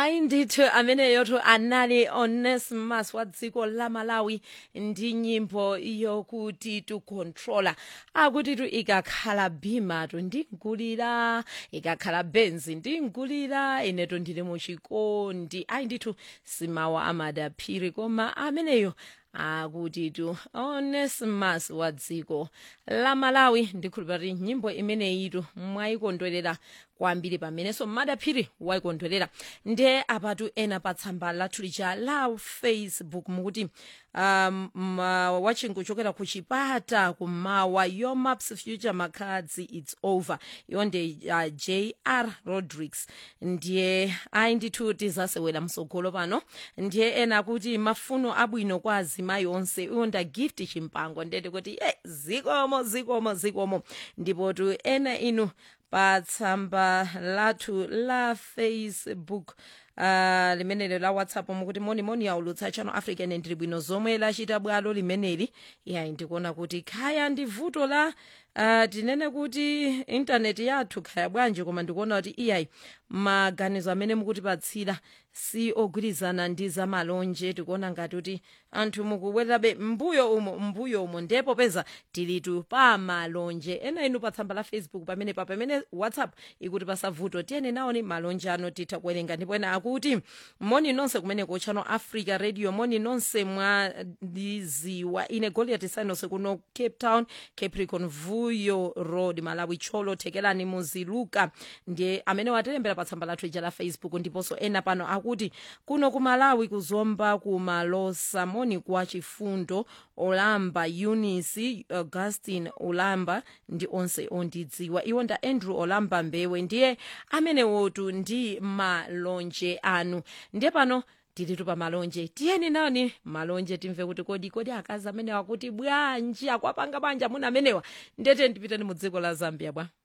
hayi ndithu ameneyotu anali onesimus wa dziko la malawi ndi nyimbo yokuti tukontrola akuti tu ikakhala bhimatu ndingulira ikakhala benzi ndingulira inetu ndili muchikondi ayi ndithu simawa amadaphiri koma ameneyo akuti tu onesimus wa dziko la malawi ndikhulupirira kuti nyimbo imeneyitu mwayikondwerera kwambiri pamenenso madaphiri wayikondwerera ndiye apatu ena pa tsamba lathu lija la facebook mukuti um, ma- watching kuchokera ku chipata kumawa your maps future makadzi its over yonde uh, jr rodrigues ndiye ayi ndithu tizasewera msogolo pano ndiye ena akuti mafuno abwino kwa azimayi onse iwonda gift chimpango ndete kuti e zikomo zikomo zikomo ndipo tu ena inu pa tsamba lathu la facebook uh, limeneli la whatsapp mukuti monimoni yaulutsa channel africa ene ndili bwino zomwe lachita bwalo limeneli yayi ndikuona kuti khaya ndi vuto la uh, tinene kuti intaneti yathu khaya bwanji koma ndikuona kuti iyayi maganizo amene mukutipatsira si ogwirizana ndi zamalonje tikuona ngati kuti anthu mukubwererabe mbuyo umo mbuyo umo ndipo peza tilitu pa malonje ena inu pa tsamba la facebook pamene pa pamene whatsapp ikuti pasavuto tiyeni nawoni malonje ano titha kuwerenga ndipo ena akuti moni nonse kumene ku channel africa radio moni nonse mwa ndiziwa ine goliath sinose kuno cape town capricorn vuyo road malawi cholo thekelani muziluka ndiye amene watilembera pa tsamba lathu ija la facebook ndiponso ena pano akuti kuno ku malawi kuzomba ku malosa moni kwa chifundo olamba eunice augustin olamba ndi onse ondidziwa iwo nda andrew olamba mbewe ndiye amenewotu ndi malonje anu ndiye pano tilitu pa malonje tiyeni nani malonje timve kuti kodi kodi akazi amenewa kuti bwanji akwapanga banja muna amenewa ndete ndipiteni mu dziko la zambia bwa